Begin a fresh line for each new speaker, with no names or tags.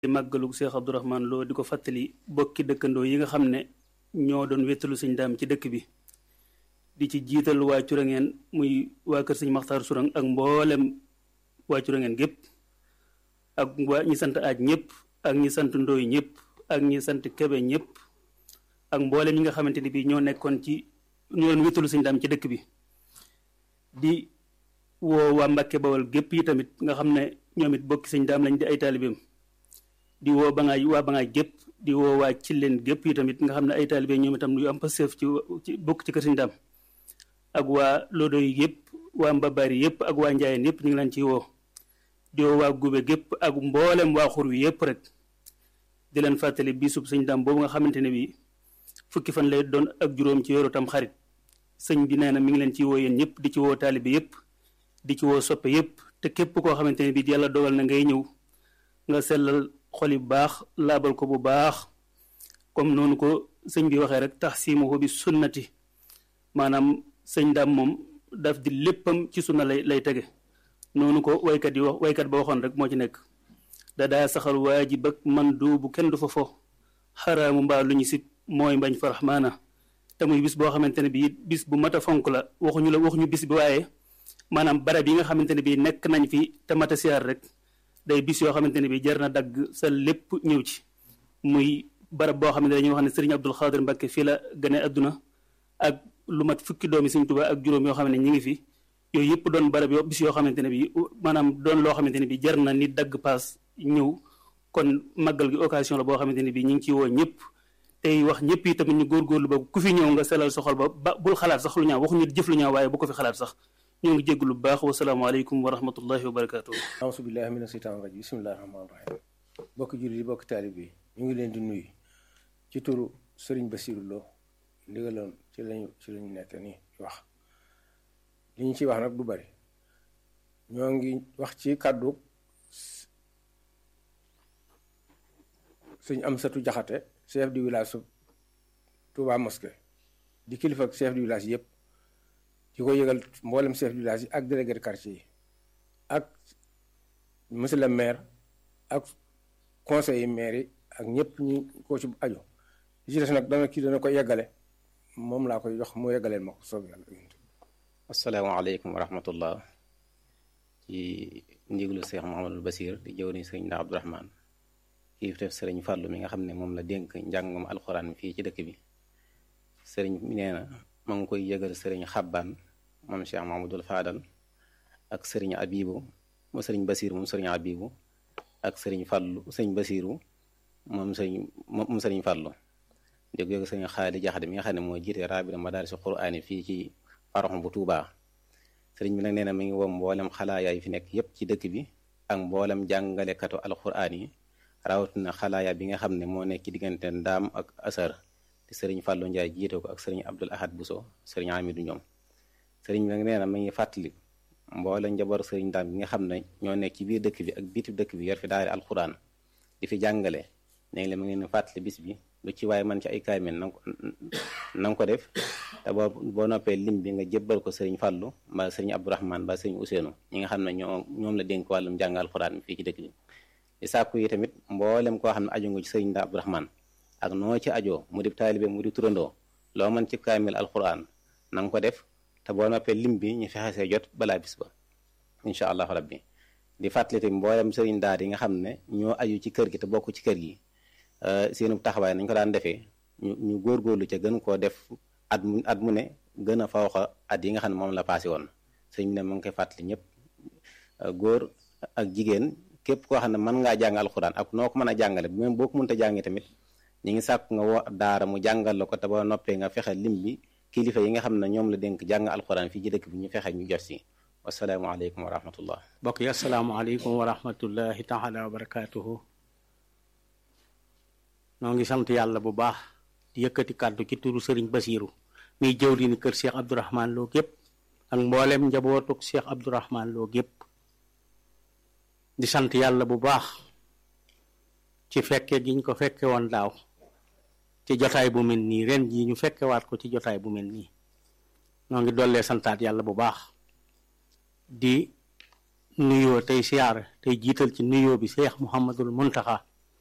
màggalu Cheikh Abdourahmane Lo di ko fàttali bokki dëkkandoo yi nga xam ne ñoo doon wéttalu sëñ daam ci dëkk bi di ci jiital waa Curangeen muy waa kër sëñ Maxtaar Surang ak mboolem waa Curangeen gépp ak waa ñi sant aaj ñëpp ak ñi sant ndooy ñëpp ak ñi sant kebe ñëpp ak mboolem ñi nga xamante ni bii ñoo nekkoon ci ñoo doon wéttalu sëñ daam ci dëkk bi di woo waa Mbàkke Bawol gépp yi tamit nga xam ne ñoom it bokki sëñ daam lañ di ay taalibeem di woo ba ngaay waa ba ngaay gépp di woo waa ci leen gépp yi tamit nga xam ne ay taalibe ñoom itam yu am passeef ci ci bokk ci kër sëñ daam ak waa lodo yi yëpp waa mbabaari yëpp ak waa njaayeen yëpp ñu ngi leen ciy woo di woo waa gube gépp ak mboolem waa xur wi yëpp rek di leen fàttali bisub sëñ daam boobu nga xamante ne bi fukki fan lay doon ak juróom ci yoru tam xarit sëñ bi nee na mi ngi leen ciy woo yéen ñëpp di ci woo taalibe yëpp di ci woo soppe yëpp te képp koo xamante ne bi yàlla dogal na ngay ñëw nga sellal xol yu baax laabal ko bu baax comme noonu ko sëñ bi waxee rek tax siimuhu bi sunnati maanaam sëñ daam moom daf di léppam ci sunna lay lay tege noonu ko waykat yi wax waykat ba waxoon rek moo ci nekk da daa saxal waajib ak man du bu kenn du fa fo xaraamu mbaa lu ñu sit mooy mbañ fa raxmaana te muy bis boo xamante ne bii bis bu mat a fonk la waxuñu la waxuñu bis bi waaye maanaam barab yi nga xamante ne bii nekk nañ fi te mat a siyaar rek day bis yoo xamante ne bii jar na dagg sa lépp ñëw ci muy barab boo xam ne dañuy wax ne sëriñ Abdul Xaadir Mbàkke fii la gane adduna ak lu mat fukki doomi Sëriñ Tuubaa ak juróom yoo xam ne ñi ngi fi yooyu yëpp doon barab yoo bis yoo xamante ne bii maanaam doon loo xamante ne bii jar na nit dagg paas ñëw kon màggal gi occasion la boo xamante ne bii ñu ngi ciy woo ñëpp tey wax ñëpp yi tamit ñu góorgóorlu ba ku fi ñëw nga selal sa xol ba ba bul xalaat sax lu ñaaw waxuñu jëf lu ñaaw waaye bu ko fi xalaat sax ñoo ngi jégg lu baax wasalaamaaleykum wa rahmatullahi wa barakaatu.
auzu billahi mina seytaani rajim bismillahi rahmaani rahim bokki jullit yi bokki taalib yi ñu ngi leen di nuyu ci turu sëriñ Basiru Lo ndigaloon ci lañu ci lañu nekk nii wax li ñu ciy wax nag du bari ñoo ngi wax ci kàddu sëñ Amsatu Jaxate chef du village su Touba Mosquée di kilifa ak chef du village yëpp di ko yëgal mboolem chef du village yi ak délégué de quartier yi ak monsieur le maire ak conseil maire yi ak ñëpp ñu ko ci aju li ci des nag dana kii dana ko yeggale moom laa koy jox mu yeggaleel ma ko soob yàlla
asalaamaaleykum wa rahmatullah ci ndiglu Cheikh Mouhamadul Basir di jëw ni sëriñ Ndaa Abdourahmane kii def sëriñ Fàllu mi nga xam ne moom la dénk njàngum alxuraan fii ci dëkk bi sëriñ mi nee na ma ngi koy yëgal sëriñ Xabbaan moom Cheikh Mahamadul Faadal ak sëriñ Abibu mu sëriñ Basiir moom sëriñ Abibu ak sëriñ Fàllu sëriñ Basiiru moom sëriñ moom sëriñ Fàllu di ko yëgal sëriñ Xaali Jaxate mi nga xam ne moo jiite raabita madaarisi quraani fii ci paroxam bu Tuubaa sëriñ bi nag nee na mi ngi woo mboolem xalaayaa yi fi nekk yépp ci dëkk bi ak mboolem jàngalekatu alxuraan yi rawatina xalaaya bi nga xam ne moo nekk ci diggante ndaam ak asar te sëriñ Fàllu Njaay jiite ko ak sëriñ Abdul Ahad Buso sëriñ Amidu ñoom sëriñ bi nag nee na mi ngi fàttali mboole njaboot sëriñ ndaam bi nga xam ne ñoo nekk ci biir dëkk bi ak bitib dëkk bi yor fi daari alxuraan di fi jàngale léegi la mi ngi leen fàttali bis bi lu ci waaye man ci ay kaamil na nga ko def te boo boo noppee lim bi nga jébbal ko sëriñ Fàllu mbaa sëriñ Abdourahmane mbaa sëriñ Useenu ñi nga xam ne ñoo ñoom la dénk wàllum jàng alxuraan fii ci dëkk bi di sàkku yi tamit mboolem koo xam ne aju nga ci sëriñ Ndaa Abdourahmane ak noo ci ajoo mu di taalibe mu di turandoo loo mën ci kaamil alxuraan na nga ko def te boo noppee lim bi ñu fexe see jot balaa bis ba incha allahu rabbi di fàttali tamit mboolem sëriñ daara yi nga xam ne ñoo aju ci kër gi te bokk ci kër gi seenu taxawaay nañ ko daan defee ñu ñu góorgóorlu ca gën koo def at mu at mu ne gën a fawxa at yi nga xam ne moom la passé woon sëñ bi ne mu ngi koy fàttali ñëpp góor ak jigéen képp koo xam ne mën ngaa jàng alxuraan ak noo ko mën a jàngale même boo ko mënta jàngee tamit ñi ngi sàkk nga woo daara mu jàngal la ko te boo noppee nga fexe lim bi kilifa yi nga xam ne ñoom la dénk jàng alxuraan fii ci dëkk bi ñu fexe ñu jot si wasalaamaaleykum wa rahmatullah
mbokk yi asalaamaaleykum wa rahmatullahi taala wa barakaatuhu noo ngi sant yàlla bu baax di yëkkati kàddu ci turu sëriñ Basiiru miy jëwriñu kër Cheikh Abdourahmane Lo gépp ak mboolem njabootuk Cheikh Abdourahmane Lo gépp di sant yàlla bu baax ci fekke gi ñu ko fekke woon daaw ci jotaay bu mel nii ren jii ñu fekkewaat ko ci jotaay bu mel nii noo ngi dollee santaat yàlla bu baax di nuyoo tey siyaar tey jiital ci nuyoo bi Cheikh Mouhamadul Muntaxa